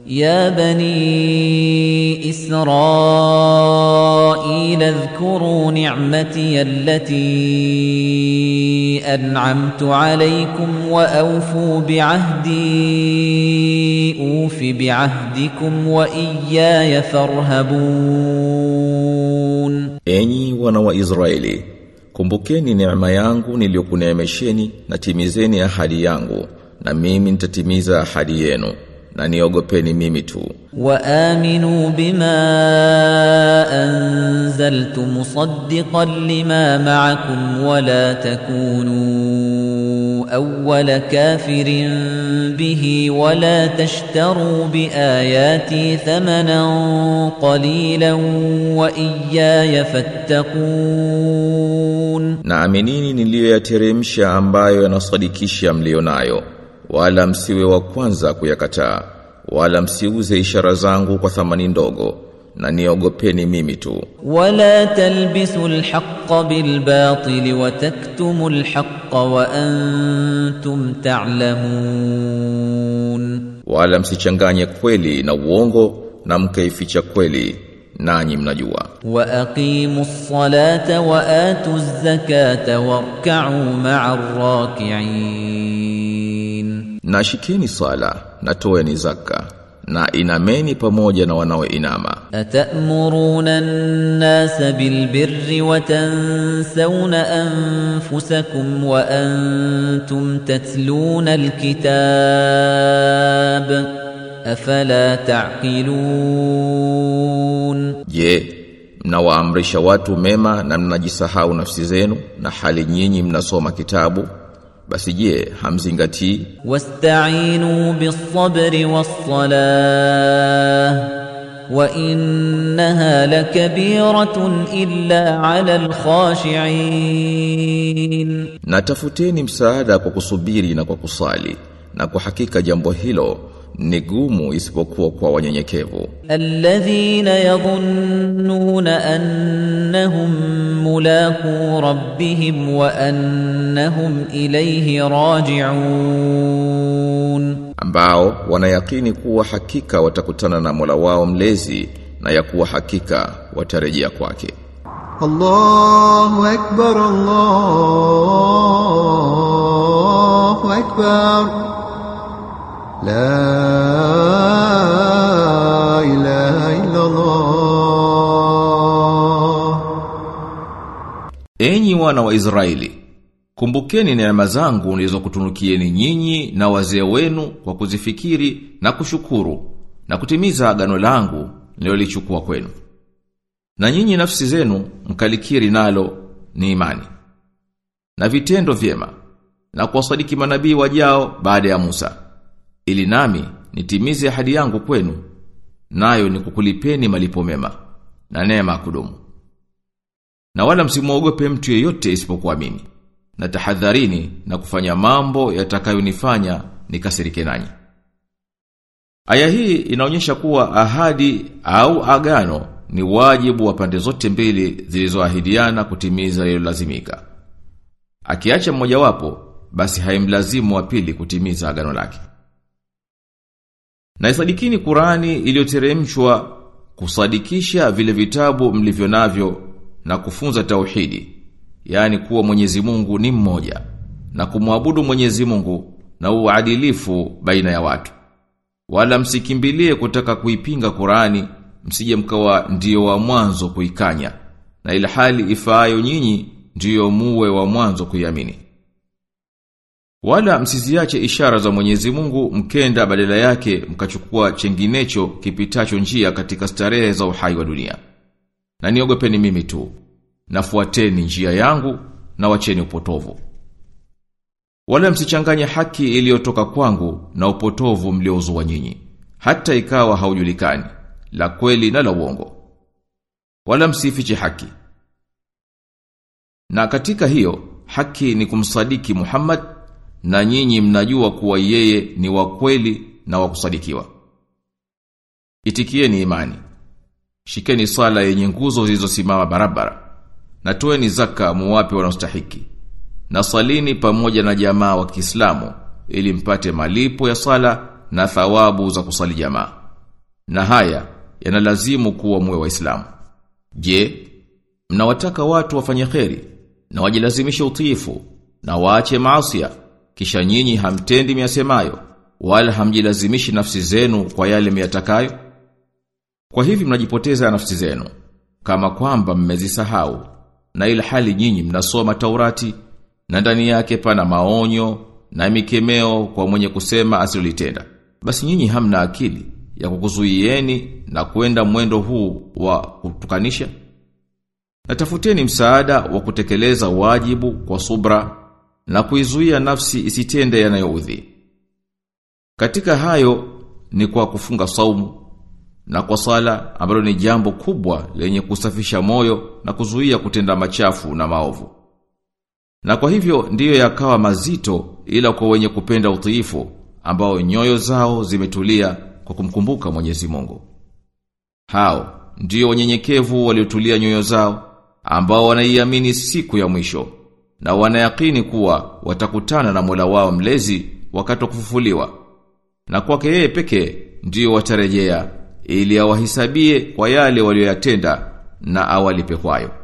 يا بني إسرائيل اذكروا نعمتي التي أنعمت عليكم وأوفوا بعهدي أوف بعهدكم وإياي فارهبون Enyi wana wa Israeli, kumbukeni neema yangu niliyokuneemesheni na timizeni ahadi yangu, na mimi nitatimiza ahadi yenu, na niogopeni mimi tu. وآمنوا بما أنزلت مصدقا لما معكم ولا تكونوا أول كافر به ولا تشتروا بآياتي ثمنا قليلا وإياي فاتقون Na aminini niliyoyateremsha ambayo yanasadikisha mlionayo, wala msiwe wa kwanza kuyakataa, wala msiuze ishara zangu kwa thamani ndogo, na niogopeni mimi tu. ولا تلبسوا الحق بالباطل وتكتموا الحق وأنتم تعلمون Wala msichanganye kweli na uongo, na mkaificha kweli, nanyi mnajua. وأقيموا الصلاة وآتوا الزكاة واركعوا مع الراكعين Na shikeni sala, na toeni zaka, na inameni pamoja na wanaoinama. أتأمرون الناس بالبر وتنسون أنفسكم وأنتم تتلون الكتاب أفلا تعقلون Je, mnawaamrisha watu mema na mnajisahau nafsi zenu na hali nyinyi mnasoma kitabu? Basi je, hamzingatii? واستعينوا بالصبر والصلاة وإنها لكبيرة إلا على الخاشعين Na tafuteni msaada kwa kusubiri na kwa kusali, na kwa hakika jambo hilo ni gumu isipokuwa kwa wanyenyekevu. الذين يظنون أنهم ملاقو ربهم وأنهم إليه راجعون ambao wanayakini kuwa hakika watakutana na Mola wao mlezi na ya kuwa hakika watarejea kwake. الله أكبر الله أكبر لا إله إلا الله Enyi wana wa Israeli, kumbukeni neema zangu nilizokutunukieni nyinyi na wazee wenu kwa kuzifikiri na kushukuru na kutimiza agano langu nililolichukua kwenu. Na nyinyi nafsi zenu mkalikiri nalo ni imani. Na vitendo vyema na kuwasadiki manabii wajao baada ya Musa. Ili nami nitimize ahadi yangu kwenu, nayo ni kukulipeni malipo mema na neema ya kudumu. Na wala msimuogope mtu yeyote isipokuwa mimi. Na tahadharini na kufanya mambo yatakayonifanya nikasirike nanyi. Aya hii inaonyesha kuwa ahadi au agano ni wajibu wa pande zote mbili zilizoahidiana kutimiza lililolazimika. Akiacha mmojawapo, basi haimlazimu wa pili kutimiza agano lake. Na isadikini Qurani iliyoteremshwa kusadikisha vile vitabu mlivyo navyo na kufunza tauhidi, yani kuwa Mwenyezi Mungu ni mmoja na kumwabudu Mwenyezi Mungu na uadilifu baina ya watu. Wala msikimbilie kutaka kuipinga Qurani, msije mkawa ndio wa mwanzo kuikanya, na ila hali ifaayo nyinyi ndiyo muwe wa mwanzo kuiamini. Wala msiziache ishara za Mwenyezi Mungu mkenda badala yake mkachukua chenginecho kipitacho njia katika starehe za uhai wa dunia. Na niogopeni mimi tu, nafuateni njia yangu na wacheni upotovu. Wala msichanganye haki iliyotoka kwangu na upotovu mliouzua nyinyi, hata ikawa haujulikani, la kweli na la uongo. Wala msifiche haki. Na katika hiyo, haki ni kumsadiki Muhammad na nyinyi mnajua kuwa yeye ni wa kweli na wa kusadikiwa. Itikieni imani. Shikeni sala yenye nguzo zilizosimama barabara. Na toeni zaka muwape wanaostahiki. Na salini pamoja na jamaa wa Kiislamu ili mpate malipo ya sala na thawabu za kusali jamaa. na haya yanalazimu kuwa muwe waislamu je mnawataka watu wafanye kheri na wajilazimishe utiifu na waache maasiya kisha nyinyi hamtendi miasemayo wala hamjilazimishi nafsi zenu kwa yale miyatakayo kwa hivi mnajipoteza nafsi zenu kama kwamba mmezisahau na ila hali nyinyi mnasoma Taurati na ndani yake pana maonyo na mikemeo kwa mwenye kusema asilitenda basi nyinyi hamna akili ya kukuzuieni na kwenda mwendo huu wa kutukanisha Natafuteni msaada wa kutekeleza wajibu kwa subra na kuizuia nafsi isitende yanayoudhi. Katika hayo ni kwa kufunga saumu na kwa sala ambalo ni jambo kubwa lenye kusafisha moyo na kuzuia kutenda machafu na maovu. Na kwa hivyo ndiyo yakawa mazito ila kwa wenye kupenda utiifu ambao nyoyo zao zimetulia kwa kumkumbuka Mwenyezi Mungu. Hao ndiyo wanyenyekevu waliotulia nyoyo zao ambao wanaiamini siku ya mwisho na wanayakini kuwa watakutana na Mola wao mlezi wakati wa kufufuliwa na kwake yeye pekee ndiyo watarejea ili awahisabie kwa yale walioyatenda na awalipe kwayo